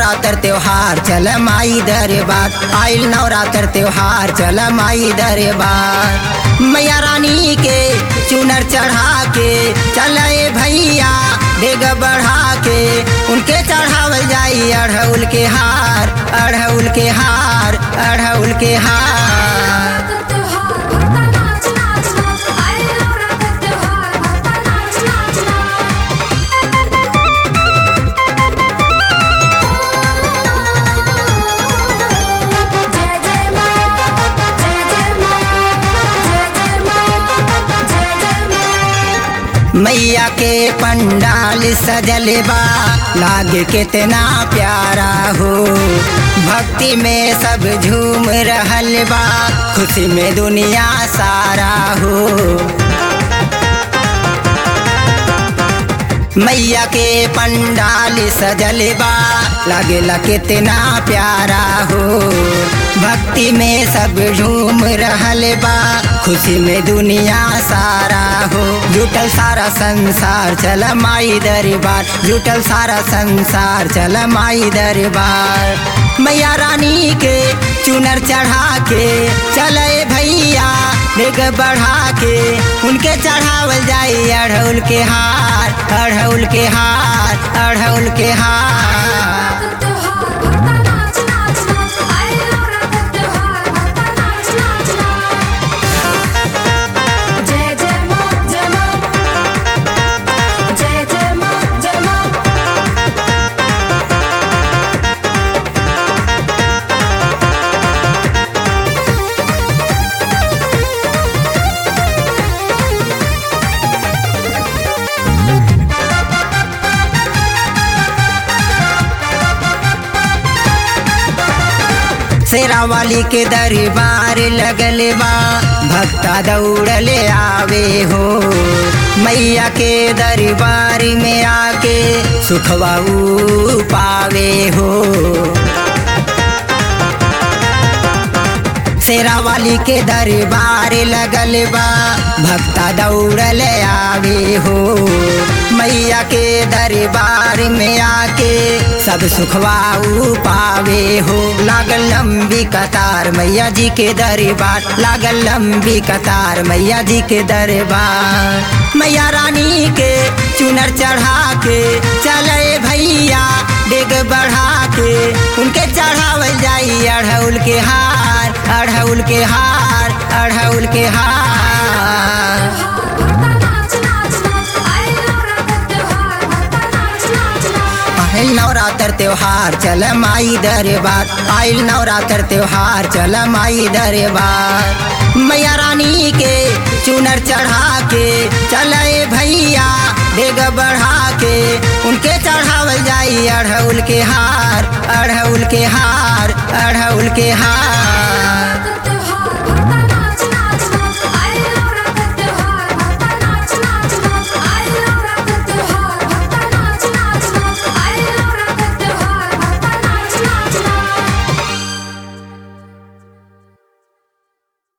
नवरात्र त्योहार चल माई दरबार आइल नवरात्र त्योहार चल माई दरबार मैया रानी के चुनर चढ़ा के चले भैया डेग बढ़ा के उनके चढ़ावल जाई अढ़उल के हार अढ़उल के हार अढ़उल के हार त्योहार भक्ता नाच नाच नाच आए नवरात्र त्योहार भक्ता नाच नाच नाच जय जय मां जय जय मां जय जय मां जय जय मां मैया के पंडाल सजल बा लागे कितना प्यारा हो भक्ति में सब झूम रहल बा खुशी में दुनिया सारा हो मैया के पंडाल सजल बा लागेला कितना प्यारा हो भक्ति में सब झूम रहल बा खुशी में दुनिया सारा हो जुटल सारा संसार चल माई दरबार जुटल सारा संसार चल माई दरबार मैया रानी के चुनर चढ़ा के चले भैया डेग बढ़ा के उनके चढ़ावल जाई अढ़उल के हार अढ़उल के हार अढ़उल के हार त्योहार भक्ता नाच नाच नाच आए नवरात्र त्योहार भक्ता नाच नाच नाच जय जय मां जय मां जय जय मां जय मां शेरा वाली के दरबार लगल बा भक्ता दौड़ले आवे हो मैया के दरबार में आके सुखवा ऊ पावे हो शेरा वाली के दरबार लगल बा भक्ता दौड़ल आवे हो मैया के दरबार में आके सब सुखवाऊ पावे हो लागल लंबी कतार मैया जी के दरबार लागल लंबी कतार मैया जी के दरबार मैया रानी के चुनर चढ़ा के चले भैया डेग बढ़ा के उनके चढ़ावल जाई अढ़उल के हार अढ़उल के हार अढ़उल के हार भक्ता नाच नाच नाच आए नवरात्र त्योहार भक्ता नाच नाच नाच आइल नवरात्र त्योहार चल माई दरबार आइल नवरात्र त्योहार चल माई दरबार मैया रानी के चुनर चढ़ा के चले भैया डेग बढ़ा के उनके चढ़ावल जाई अढ़उल के हार अढ़उल के हार अढ़उल के हार